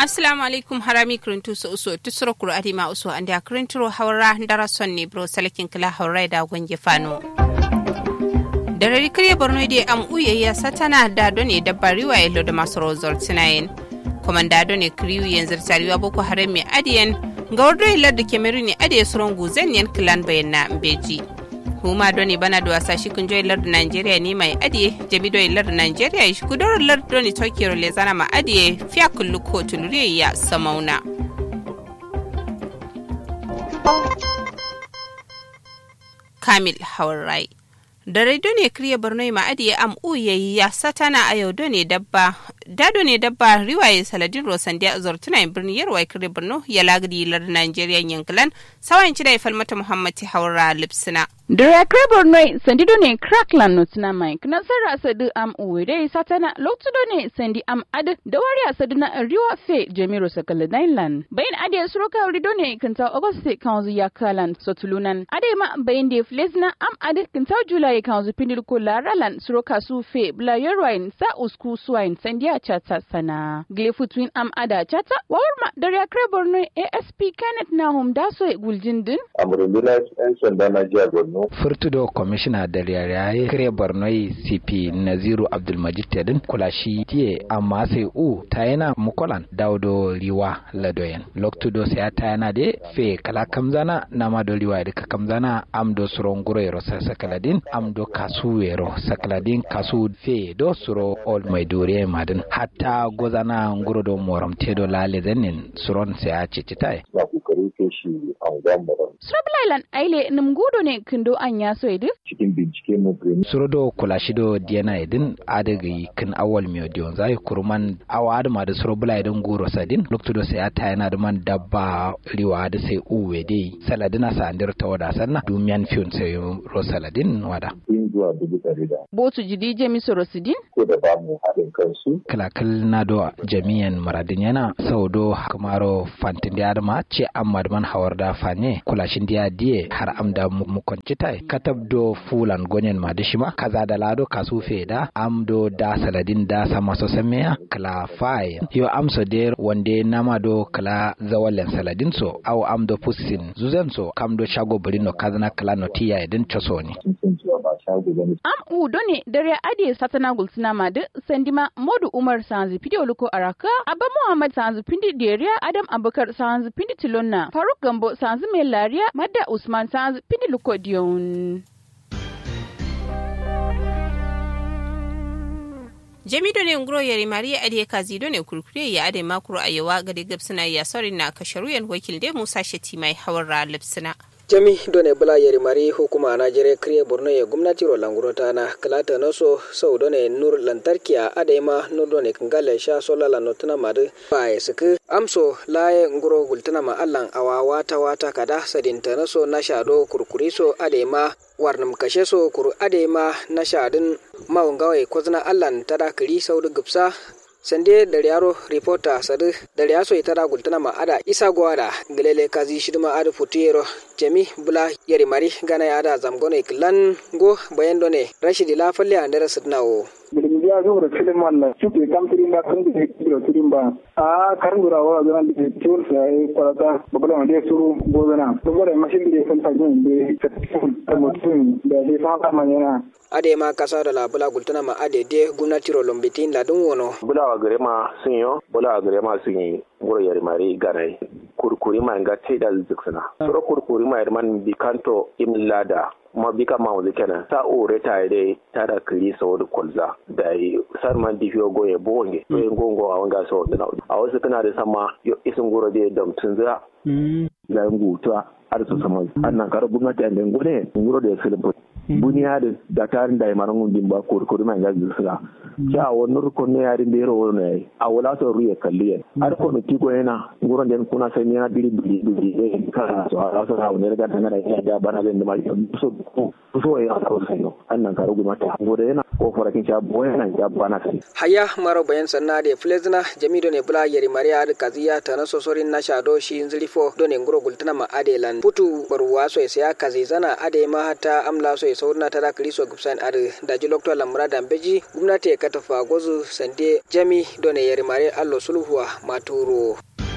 assalamu alaikum harami kirintu su uso tusuro kuro adima uso andi akirinturo hawra ndara sonni bro salakin kila hawra da gonge fano da rari kare borno da am uyayya satana da done dabba riwa yalo da masu rozor tinayin komanda done kriyu yanzu tariwa boko haram mai adiyan ga wardo hilar da kemeru ne adiya suron guzan yan kilan bayan na mbeji huma doni bana da wasa shi kun joyi lardu Nigeria ne mai adiye jami doyi lardu Nigeria shi kudoro lardu doni Tokyo le zana ma adiye fiya kullu ko tuluriya ya samauna. Kamil Haurai da rai ne kriya borno ma adiye am uyayi ya satana a yau done dabba dado ne dabba riwaye saladin rosandiya zortuna birnin yarwa kriya borno ya lagadi lardu Nigeria yankilan sawan ci da falmata muhammadi haura lipsina. Dura krebar noi sandido ne crackland no tina mike na sarra sadu am uwede satana loktudo ne sandi am ad da wari asadu na riwa fe jamiro sakala dainland bayin ade suroka rido ne kanta auguste kanzu ya kalan sotulunan ade ma bayin de flesna am ad kanta july kanzu pindil ko laralan suroka su fe bla yorwain sa usku suwain sandiya chata sana glefu twin am ada chata wawarma dara krebar noi asp kenneth nahum daso guljindin amurindina yan sanda na jiya borno furtudo kwamishina da yare kare bornoi cp naziru abdulmajid tedin kulashi tiye amma sai u ta yana mukolan daudo riwa ladoyen loktudo sai ta yana de fe kala kamzana na ma do riwa da kamzana am do suron guro ro sakaladin am do kasu wero sakaladin kasu fe do suro ol mai dore madin hatta gozana nguro do moram tedo lale zanin suron sai a cicitai na kokari ke shi a wajen moram Srablailan aile nimgudo ne kindo an ya so idu? cikin bincike mu gani surodo kulashido diana idin adagi kin awal miyo dion zai kurman awa adama da suro bula idin goro sadin loktudo sai ata yana da man dabba riwa da sai uwe dai saladina sa andir ta wada sanna dumiyan fiyon sai ro saladin wada sun zuwa dubu ɗari da Botu jidi jemi sorosidin? ko da ba mu haɗin kansu kalakal na do jami'an maradin yana sau do kamaro fantin da adama ce amma da man hawar da fane kulashin diya diye har am da mukonci tai katab do fulan gonyen ma da shima kaza da lado kasu feda am do da saladin da sama so sameya kala fai yo am so de wande nama do kala zawalen saladin so aw am do pusin zuzen so kam do shago burino kazana kala no tiya idin choso ni sun san cewa ba shago bane Am u done dare ade satana gulsina ma de sandima Modu Umar Sanzi Pidio Luko Araka, Abba Muhammad Sanzi Pindi Deriya, Adam Abubakar Sanzi Pindi Tilonna, Faruk Gambo Sanzi Melariya, Madda Usman Sanzi Pindi Luko Dion. jami do ne nguro yari mariya ade kazi do ne kurkure ya ade makuro ayewa gade gabsina ya sori na kasharuyan wakil de musa sheti mai hawar lipsina jami done bula yeri mari hukuma na jere kriye borno ye gumnati ro langurota na kalata noso sau done nur lantarki a adema nur done kangale sha sola la notuna madu ba ya suku amso laye nguro gultuna ma allan awa wata wata kada sadinta naso na shado kurkuri so adema warnam kashe so kuru adema na shadin mawungawai kwazna allan tada kiri sau da gupsa sande da yaro reporter sadu da yaso ita da gultana ma ada isa gwada galele kazi shidma ada futiyero jami bula yari mari gana ya ada zamgone klan go bayan done rashidi la falle andara sidnawo bilimbiya zo da filin wannan suke kam tirin ba kan da kiro tirin ba a karin gura wa zana da tiwon sa yi kwarata babala wanda ya suru gozana saboda mashin da ya san tajin da ta mutum da ya san kama yana ade ma kasa da la bula gultana ma ade de gumnati ro lombitin la dun wono bulawa gare ma sun yi bulawa gare ma sun yi ngoro yari mari ganai kurkuri ma nga teda ziksina soro kurkuri ma man bikanto imlada ma bika ma wuzi kenan ta ore ta ide ta da kiri sa wani kolza da yi sar man di fiyo goye bonge to yin gongo a wanga sa wani a wasu kana da sama yo isin goro da damtun za la ngutuwa har su sama annan karo gwamnati an dengo ne ngoro da filin buniya da da tarin da maran gundin ba kurkuri ma nga ziksina ja wani rukun ne yarin da yaro wani yayi a wala to ruye kalliye har ko miti ko yana nguron den kuna sai ne na biri biri biri ne ka so a so na wani ga tangana ya da bana den da mai so ko so ya ka sai no annan ka rugu mata gode yana ko farakin sha boye yana ya bana sai haya maro bayan sanna de flezna jamido ne bula yeri maria da kaziya ta na sosorin na shado shi zilifo do ne nguro gultana ma adelan putu barwa so ya kazi zana ade ma hata amla so e saurna tada kriso gubsan ar daji lokto lamra dambeji gwamnati ya katafa gozu sande jami done yari mare allo sulhuwa maturo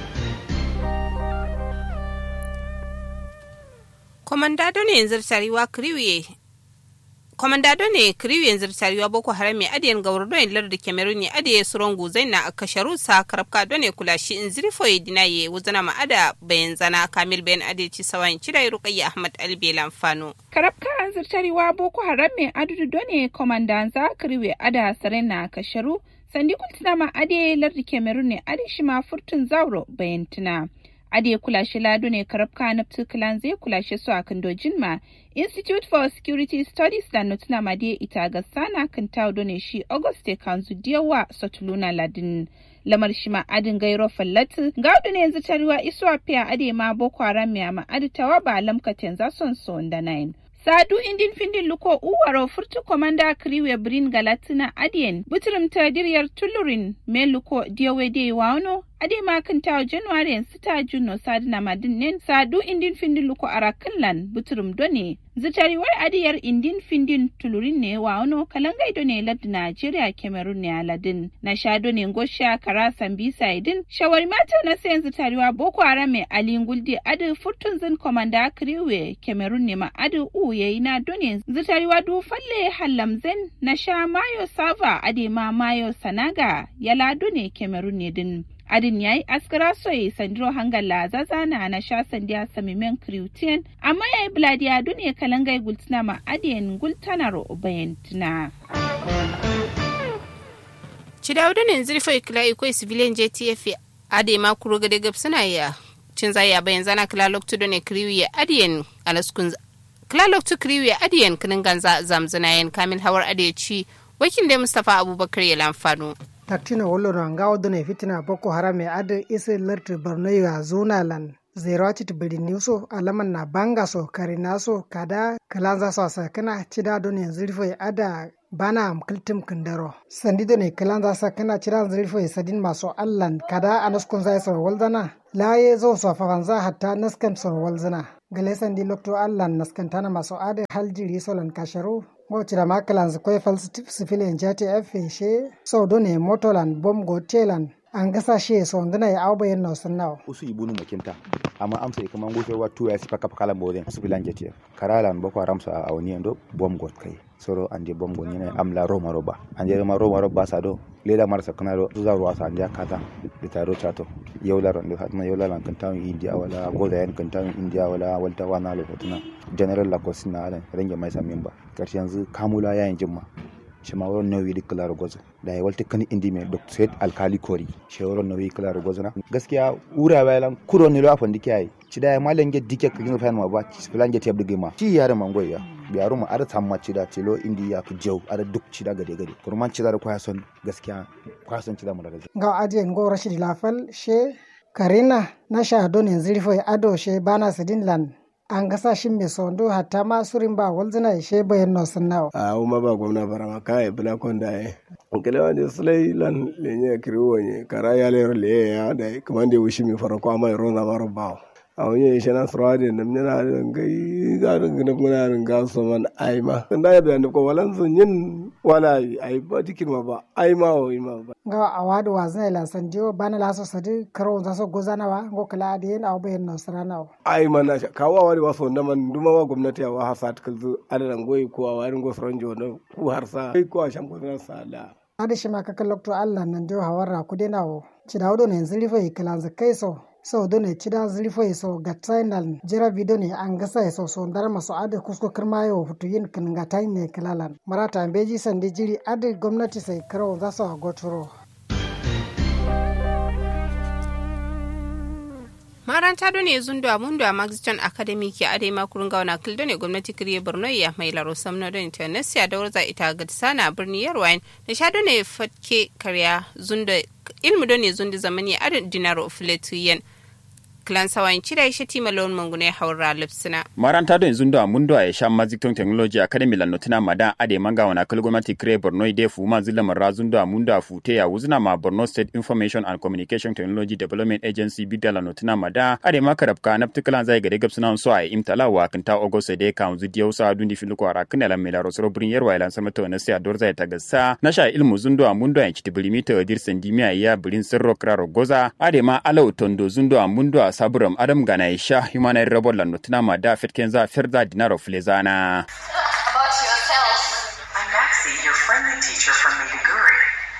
komandado ne yanzu tariwa kriwiye komandado ne kriwiye yanzu tariwa boko haram mai adiyan gawar don lar da cameroon ya adiye suron guzai na kasharu sa karabka don ne kula shi in zirfo ya dinaye wuzana ma'ada bayan zana kamil bayan adiye ci sawan cida rukayya ahmad albelan fano karabka an zirtariwa boko haram mai adudu don ne komandanza kriwiye ada sarena kasharu sandi kultina ma adiye lar da cameroon ne adi shi ma furtun zauro bayan tuna ade kulashe lado ne karabka na tukulan zai kulashe su a kandojin ma institute for security studies da notuna made ita ga sana kan tawo ne shi auguste kanzu diyawa sotuluna ladin lamar shi ma adin gairo fallatu gaudu ne yanzu taruwa isuwa fiya ade ma boko haram ya ma aditawa ba lamkaten za son son da nine sadu indin findin luko uwaro furtu komanda kriwe brin galatina adien butrum ta diryar tulurin me luko diyawe de wano ade ma kan tawo january sita juno sadu na madin nen sadu indin findin luko arakinlan butrum done zitariwar adiyar indin findin tulurin ne wano kalangai done lad nigeria cameroon ne aladin na shado ne gosha kara sambisa idin shawari mata na sayan zitariwa boko haram mai alin guldi adu furtun zin komanda kriwe cameroon ne ma adu u yayi na done zitariwa du falle hallamzen na sha mayo sava ade ma mayo sanaga yala done cameroon ne din adin yayi askara soye sandiro hangala zazana na sha sandiya samimen kriutien amma yayi bladiya duniya kalangai gultina ma adiyan gultanaro bayantina. Cidawudu ne zirfa ikila ikoi civilian JTF ade ma kuro gade gab suna ya cin zaya bayan zana kila loktu ne kriwi ya adiyan alaskun kila loktu kriwi ya adiyan kinin ganza zamzana yan kamil hawar adiyaci wakil da Mustapha Abubakar ya lamfano. taktina wollono ngawdone fitina boko haram e ade ise lerti bornoyiga zunalan zerocit biri niwso alaman na banga so karina so kada kalanza so sakana cida done zirfo e ada bana am kiltim kindaro sandi done kalanza sakana cida zirfo e sadin maso allan kada anaskun zai so walzana laye zo so fafanza hatta naskan so walzana gale sandi lokto allan naskantana maso ade haljiri solan kasharu wocira makalan koye fal sifilin jati efe she so done motolan bom go telan an gasa she so ndana ya awba yen no sunnaw usu ibunu makinta amma amsa e kaman gofe wa tuya si paka pakala boden sifilan jati karalan boko haram sa awni endo bom go kai soro ande bom go nyene amla roma roba ande ma roma roba sa do leda marsa kana do za ruwa sa ande kata de taro chato yewla ron de hatma yewla lan kan tawi india wala goda yan kan tawi india wala walta wana lo hotuna general la kosina ala renge mai samin ba karshe yanzu kamula yayin jimma shima wurin nauyi da kula gozo da ya walta kan indi mai dr said alkali kori shi wurin nauyi kula gozo na gaskiya ura bayan kuro ne lo afan dike yayi ci da ya malan ge dike ka gina fayan ma ba ci filan ge tebdi gima ci yare mangoy ya biyaru mu ada tamma ci da telo indi ya ku jew ada duk ci da gade gade kurman ci da kwaya son gaskiya kwaya son ci da mu daga ga adiyen go rashid lafal she karina na sha donin zirfo ado she bana sidin lan an gasa shi mai sondo hatta ma surin ba walzina she bayan no sunnawa a uma ba gwamna barama kai bula konda e kele wani sulai lan lenye kiriwo nye kara ya le le ya da kamande wushi mi fara ko ama ro na maro ba a wani shi na surade nam nyana ngai ga ngina muna nga so man ai ma nda ya da ko walan sun yin wala ai ba dikin ma ba ai ma o ima ba ga awadu wazna la sandio bana la so sadi karo za so gozana wa go kala de na bayan no sarana ai ma na kawo wani waso na man duma wa gwamnati wa hasa kalzu adalan goyi ko wa rin go franjo na ku harsa kai ko a shan ko na sala adi shi ma ka kalokto Allah nan dio hawarra ku de nawo ci dawdo ne zilifa kalanza kai so so done cida zilfo so gatsainal jira video ne an gasa so so ndar maso ade kusko kirmayo hutu yin kin gatai ne kilalan marata beji sandi jiri ade gwamnati sai karo za su gotoro maranta do ne zundo a mundo a maxton academy ke ade makurun gawana kildo ne gwamnati kiriye borno ya mai laro samno don intanesiya da warza ita ga sana birni yarwain da sha do ne fatke karya zundo ilmu do ne zundo zamani adin dinaro filetu yen klan sawan cida shi tima lon mangune haura lipsina maranta don zundo a mundo a sha mazikton technology academy lan notina madan ade manga wana kal gwamnati kre borno ide fu ma zilla marra zundo a mundo a fute ya wuzna ma borno state information and communication technology development agency bidda lan notina madan ade ma karabka na ptikalan zai gade gabsuna so a imtala wa kanta ogost de kan zu diyo sa dundi filu ko ara kana lan mela rosro brin yerwa ilan sama to na sia dorza ta gassa na sha ilmu zundo a mundo a chiti bilimita dir sendimiya ya bilin sirro kraro goza ade ma alau tondo zundo a mundo a saburam adam gana isha humana rabo lan notina madan fitken za firda dinaro flezana About yourself. I'm Maxie, your friendly teacher from Maiduguri.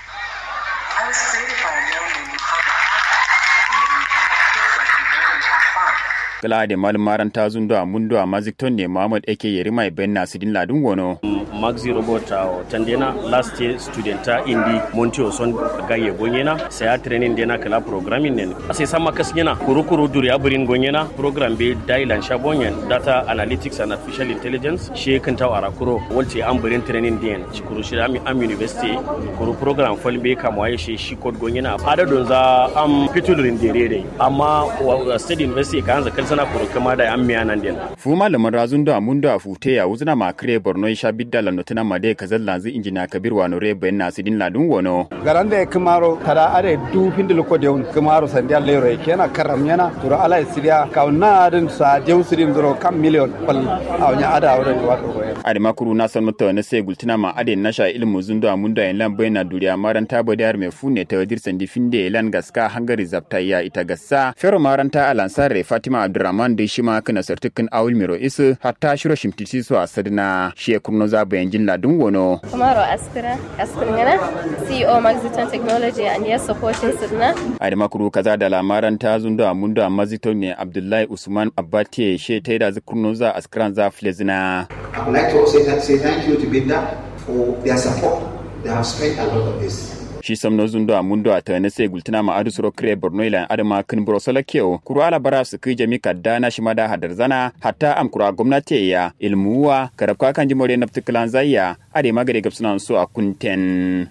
I was created by a man named Muhammad Who made me feel like you learn and have fun. kala da malum maranta zundo a mundo a mazikton ne muhammad ake yeri mai ben nasidin ladun wono maxi robot a tandena last year student ta indi montio son gaye gonyena sai a training dena kala programming ne sai sama kasnyena kurukuru duri aburin gonyena program be dailan shabonyen data analytics and artificial intelligence she kan taw ara kuro wolti amburin training den kuru shi am am university kuru program fol be kam waye shi shi code gonyena ada don za am pitulurin dere amma wa- state university kan za kalsana kuru kama da am miya nan den fu malamin razun da mundo a fute ya wuzna ma kire borno isha bidda la notina made kazal lanzu injina kabir wa nore ben nasidin ladun wono garande kumaro tada are du pindil ko deun kumaro sandia lero e kena karam yana turo ala sidia ka na adin sa deun sidim duro kam million pal awnya ada awre wa ko ade makuru na san mata na sai gultina ma ade nasha ilmu zundo a mundo en lan bayna duriya maranta bodar me fune ta wadir sandi finde lan gaska hangari zapta ya ita gassa fero maranta alansare fatima abdurrahman da shima kana sartukin awul miro isu hatta shiro shimtisi su a sadina shi ya kurno za bayan jin ladun wono Kumaro Askira, Askirngana, CEO Maxiton Technology and yes supporting Sidna. ade makuru kaza da lamaran ta zundo a mundo a mazito ne abdullahi usman abbate she ta da kurno za askran za flezina I would like to also say, say thank you to Binda for their support. They have spent a lot of this. shi samno zundo a mundo a tane sai gultina ma adu suro kre borno ilan adama kin bro sala keo kuru ala bara su kai jami kadana shi mada hadar zana hatta am kura gwamnati ya ilmuwa karabka kan jimore na ptikalan zayya ade magare gabsunan su a kunten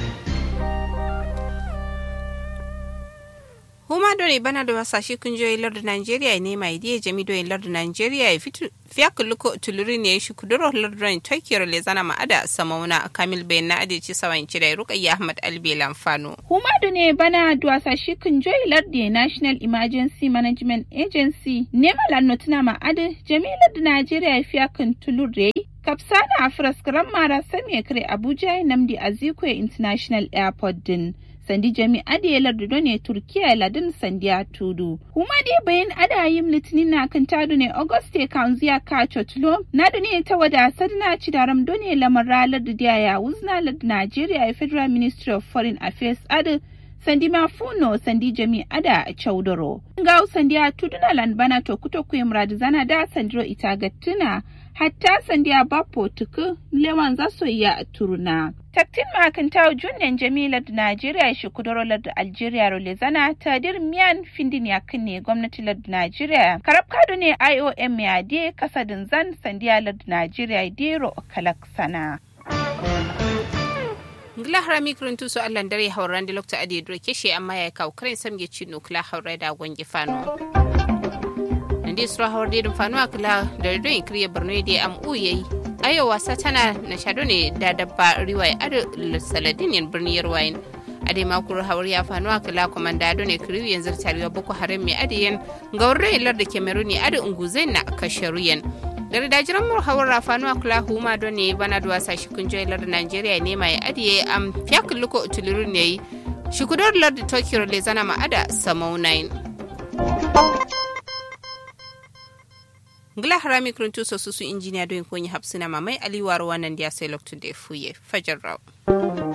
huma dore bana da wasashe kungiyoyin lardin Najeriya ne mai diya jami doyin lardin Najeriya ya fitu fiya kulluko tuluri ne shi kuduro lardin Tokyo le zana ma'ada samauna Kamil bayan na adeci sawan da Rukayya Ahmad Albe Lamfano. Humadu ne bana duwasa shi kunjoyi lardi National Emergency Management Agency nema lannotuna ma'ada jami'ar da Najeriya fiya kan tulure kapsana a firaskaran mara sami kare Abuja Namdi Azikwe International Airport din. sandi jami ade lardudo ne turkiya ladin sandiya tudu kuma dai bayan adayim litinin na kan tadu ne auguste kanziya ka chotlo na da ne ta wada sadna ci daram done lamar ralar da ya wuzna lad nigeria federal ministry of foreign affairs adu sandi mafuno sandi jami ada a chaudoro ga sandi a tuduna lanbana to kuto kuyi murad zana da sandiro ita gattuna hatta sandi a bapo tuku lewan zaso ya turuna taktin makan tawo junnen jamila da najeriya shi kudurolar da algeria role zana tadir miyan findin ya ne gwamnati da najeriya karab kado ne iom ya de kasadin zan sandiya da najeriya dero kalak sana ngila harami kuruntu so allan dare hauran da lokta ade dro keshe amma ya kawo karen samge cino kula haurai da gwange fano ndi sura hawar da dum fano akla da do in kriye barno de am uyayi ayo wasa tana na shado ne da dabba riwaya ado saladin yan birni yarwayin ade makuru hawar ya fano akla komanda do ne kriye yanzu tariwa boko haram mai adiyan gaurre lar da kemeruni ado unguzai na kasharuyan daga dajiran mu hawar rafanu a kula huma don ne bana da wasa shi kun joyi lardin Najeriya ne mai adiye am fiyakin luko utuluru ne yi shi kudar lardin Tokyo le zana ma'ada samau 9 ngila harami kuruntu so su injiniya don kunyi hapsina mamai aliwar wannan da ya sai lokacin da ya fuye fajar rau